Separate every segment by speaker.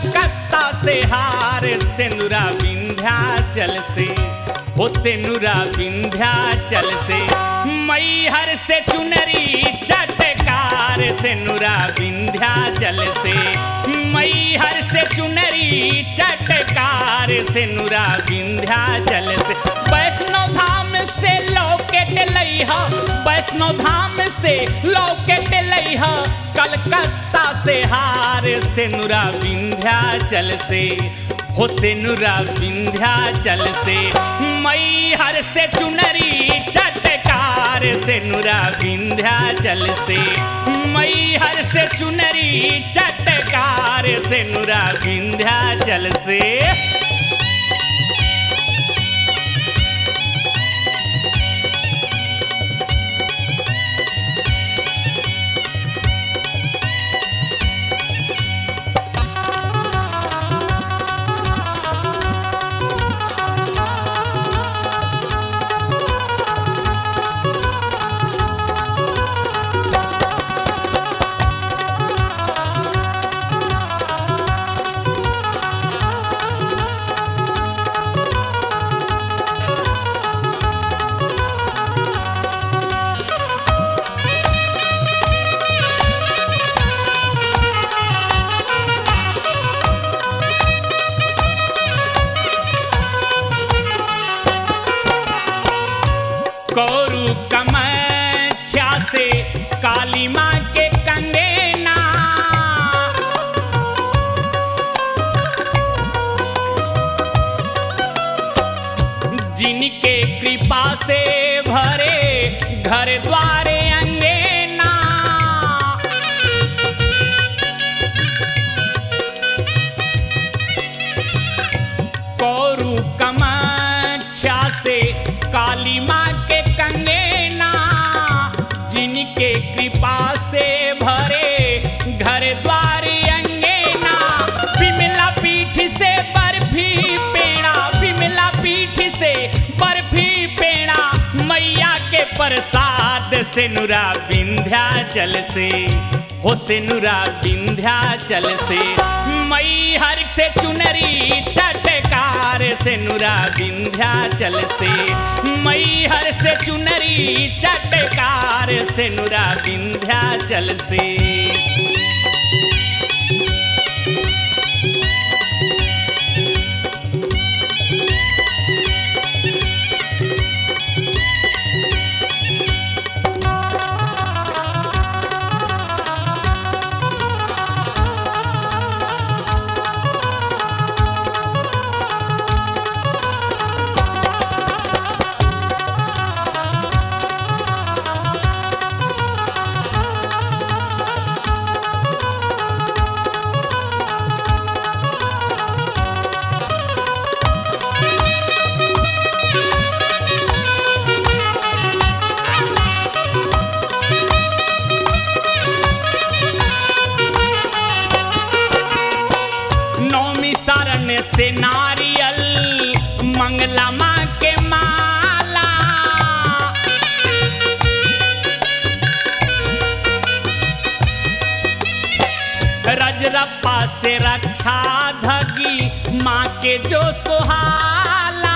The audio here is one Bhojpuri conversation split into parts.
Speaker 1: कलकत्ता से हार सेनुरा विंध्याचल से हो सेनुरा विंध्याचल से मैहर से चुनरी चटकार सेनुरा विंध्याचल से मैहर से चुनरी चटकार सेनुरा विंध्याचल से वैष्णो धाम से लौकेट लैहा वैष्णो धाम से लौकेट लैहा कलकत्ता से हार सेनुरा विंध्याचल से हो सेनुरा विंध्याचल से मैहर से चुनरी चटकार सेनुरा विंध्याचल से मैहर से चुनरी चटकार सेनुरा विंध्याचल से कौरु कमच्छा से काली माँ के कंगेना जिनके कृपा से भरे घर द्वारे अंगेना कौरु कमच्छा से काली माँ के कंगेना जिनके कृपा से भरे घर द्वारी अंगेना विमला पीठ से बर्फी पेड़ा विमला पीठ से बर्फी पेड़ा मैया के प्रसाद से नुरा विंध्याचल से हो से नुरा विंध्याचल से मैहर से चुनरी चटकार से नुरा विंध्याचल से मैहर से चुनरी चटकार से नुरा विंध्याचल से नौमी शरण से नारियल मंगला माँ के माला रजरप्पा से रक्षा धगी माँ के जो सुहाला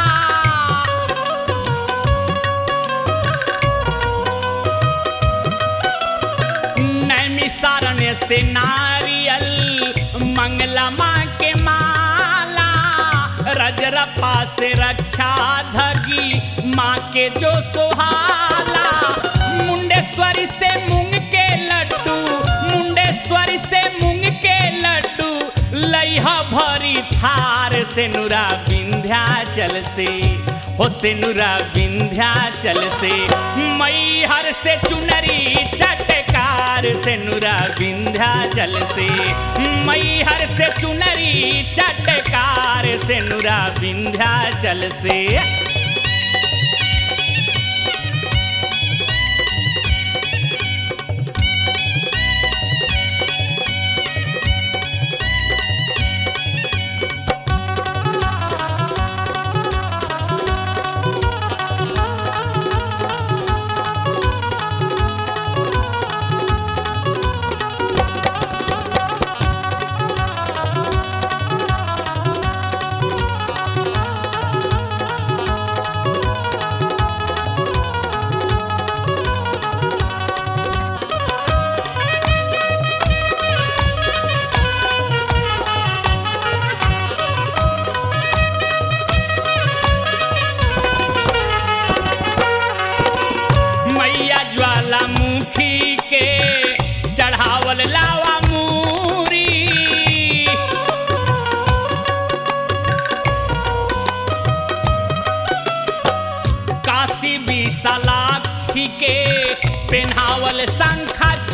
Speaker 1: नैमिसारण्य से नारियल मंगला माँ के माला रजरप्पा से रक्षा धगी माँ के जो सुहाला मुंडेश्वरी से मूंग के लड्डू मुंडेश्वरी से मूंग के लड्डू लइहा भरी थार से नुरा विंध्याचल से हो से नुरा विंध्याचल से मैहर से चुनरी चटकार से नुरा विंध्याचल से मैहर से चुनरी चटकार से नुरा विंध्याचल से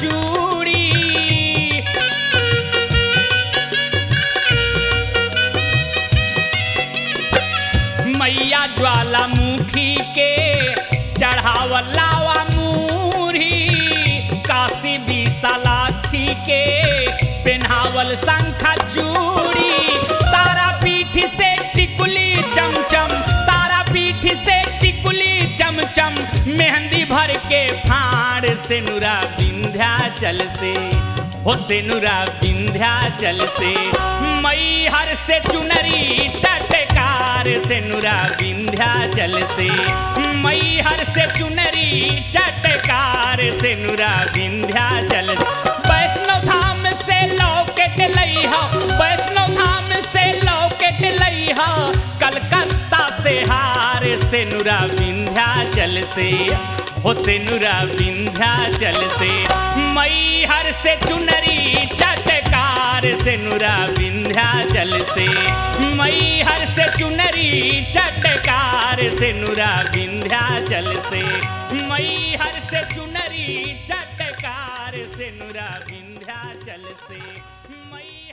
Speaker 1: चूड़ी मैया ज्वालामुखी के चढ़ावल लावा मूरी काशी विशालाक्षी के पेन्हावल शंखा चूड़ी तारा पीठ से टिकुली चमचम तारा पीठ से टिकुली चमचम मेहंदी भर के फाड़ से नुरा विंध्याचल से हो से नुरा विंध्याचल से मई हर से चुनरी चटकार से नुरा विंध्याचल से मई हर से चुनरी चटकार से नुरा विंध्याचल से वैष्णव धाम से लौकेट लई हो वैष्णव धाम से लौकेट लई हो कलकत्ता से हार से नुरा विंध्याचल से हो से नुरा विंध्याचल से मई हर से चुनरी चटकार से नुरा विंध्याचल से मई हर से चुनरी चटकार से नुरा विंध्याचल से मई हर से चुनरी चटकार से नुरा विंध्याचल से मई